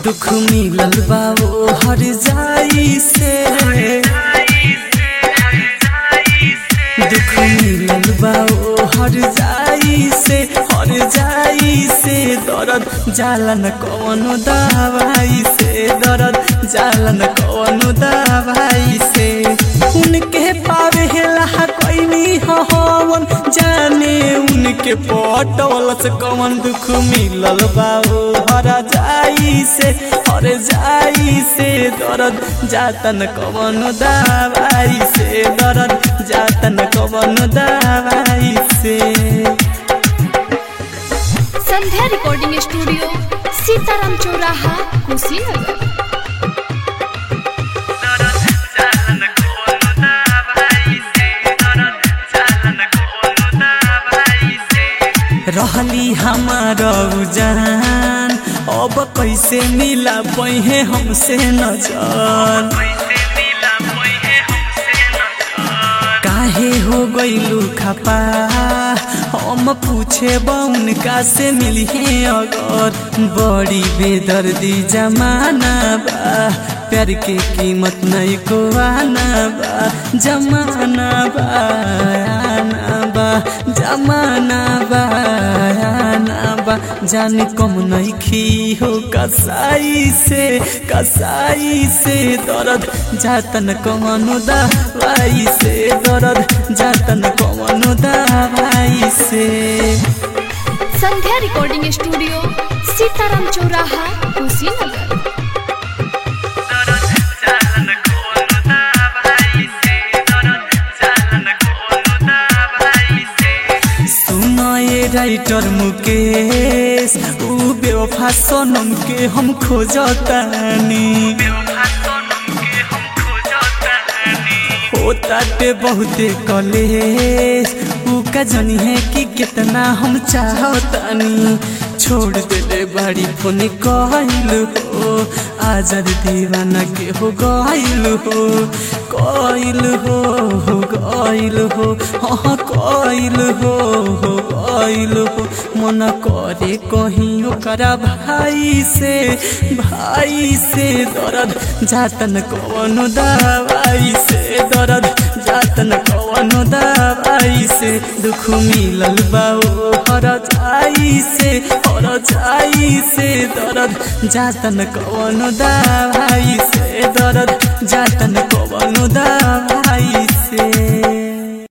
दुख मिलल बा वो हर जाई से दुख मिलल बा वो हर जाई से हर जाई से दर्द जालन कौनो दवाई से दर्द जालन कौनो दवाई से उनके पावे हेला कोई हवन जाने उनके पटवल से कौन दुख मिलल बा वो हर जाई से हर जाई से दर्द जातन कौन दवाई से दर्द जातन कौन दवाई से संध्या रिकॉर्डिंग स्टूडियो सीताराम चौराहा कुशीनगर रहली हमार जान अब कैसे मिला पहे हमसे नजर काहे हो गईलू खपा हम पूछे उनका से मिलिए अगर बड़ी बेदर्दी जमाना बा प्यार के कीमत नहीं को आना बा जमाना बा आना बा जमाना बा आना बा जाने कम नहीं खी हो कसाई से कसाई से दर्द जातन कमनो दवाई से दर्द जातन कमनो दवाई से संध्या रिकॉर्डिंग स्टूडियो सीताराम चौराहा कुशीनगर सुनो ये राइटर मुकेश ऊ बेवफा सोनम के हम खोजतानी होताटे बहुते कलेश ऊ का जनी है कि कितना हम चाहतानी छोड़ देले बाड़ी फोन कहल हो आजाद दीवाना के हो गइल हो कइल हो हो गइल हो हाँ कइल हो हो गइल हो मन करे कहीं ओकरा भाई से भाई से दर्द जातन कवनो दवाई से दर्द जातन कवनो दवाई से दुख मिलल बा ओ हर जाई से हर जाई से दर्द जातन कवनो दवाई से दर्द जातन कवनो दवाई